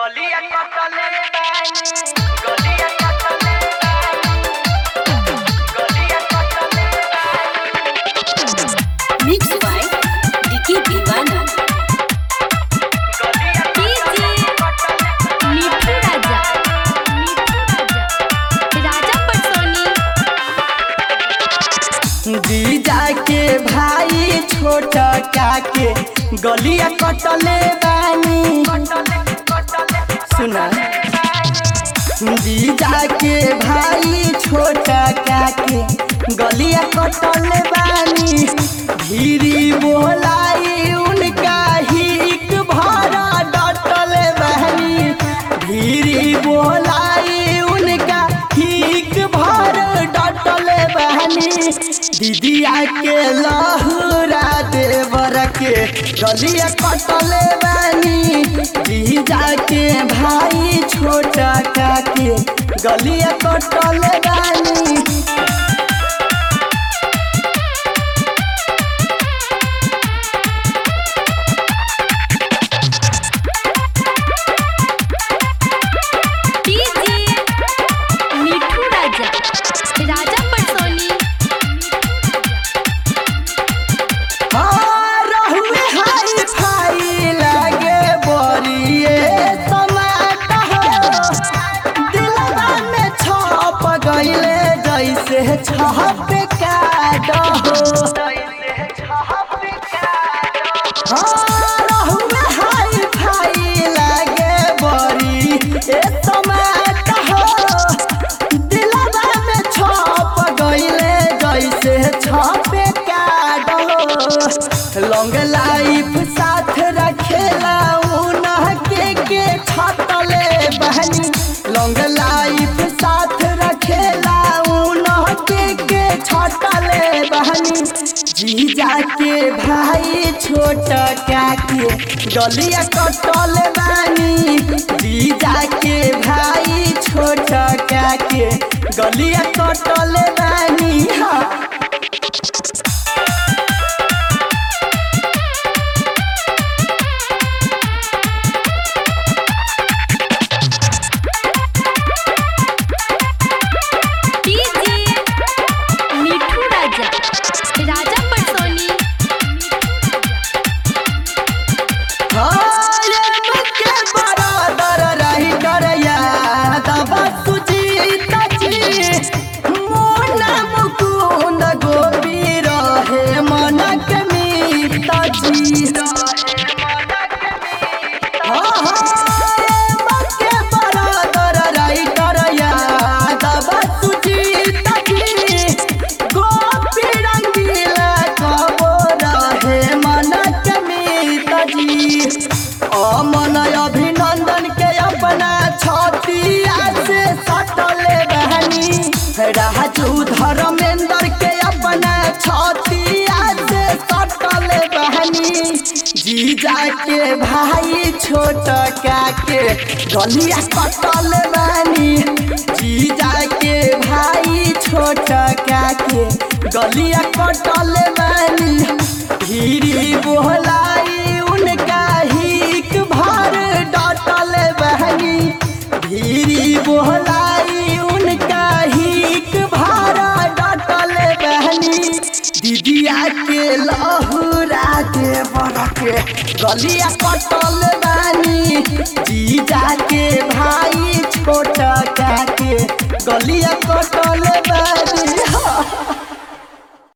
गलिया कटले बानी गलिया कटले बानी गलिया कटले बानी मिक्स बाय डिकी दीवाना गलिया डीजे मिठू राजा मिठू राजा राजा पटसोनी जीजा के भाई छोट काके गलिया कटले बानी सुना जीजा के भाई छोट काके गलिया कटले बानी धीरी बोलाई उनका हिक भरा डटले बानी धीरी बोलाई उनका हिक भर डटले बहनी दीदिया के लहुरा देवर के गलिया कटले बानी जीजा के भाई छोटा काके गलिया कटले बानी डीजे मिठू राजा राजा पटसोनी हाँ, रहुए हाई फाई लागे बोरिए समाट हो। दिलवा में छप गइले जैसे छप काट हो। हाँ, रहुए हाई फाई लागे बोरिए समाट हो। दिलवा में छप गइले जैसे छप काट हो। लॉन्ग लाइफ साथ रखेला उनह के के छटले बहनी लॉन्ग लाइफ साथ रखेला उनह के के छटले बहनी जीजा के भाई छोट काके गलिया कटल बानी जीजा के भाई छोट काके गलिया कटल बानी हाँ डीजे मिठू राजा राजा पटसोनी के बराबर रही करया तब सुजीत जी मोना मुकुंद गोपी रहे मनक मीत जी के बराबर रही करया तब सुजीत जी गोपी रंगीला कबो रहे मनक मीत जी अमन अभिनंदन के अपना छतिया से सटले बहनी राजू धर्मेंद्र के अपना छतिया से सटले बहनी जीजा के भाई छोट काके गलिया कटल बानी जीजा के भाई छोट काके गलिया कटल बानी धीरी बोलाई उनका हिक भर डटल बहनी धीरी बोलाई उनका हिक भर डटल बहनी दीदिया के लहुरा के बड़के गलिया कटल बानी जीजा के भाई छोट काके गलिया कटल बानी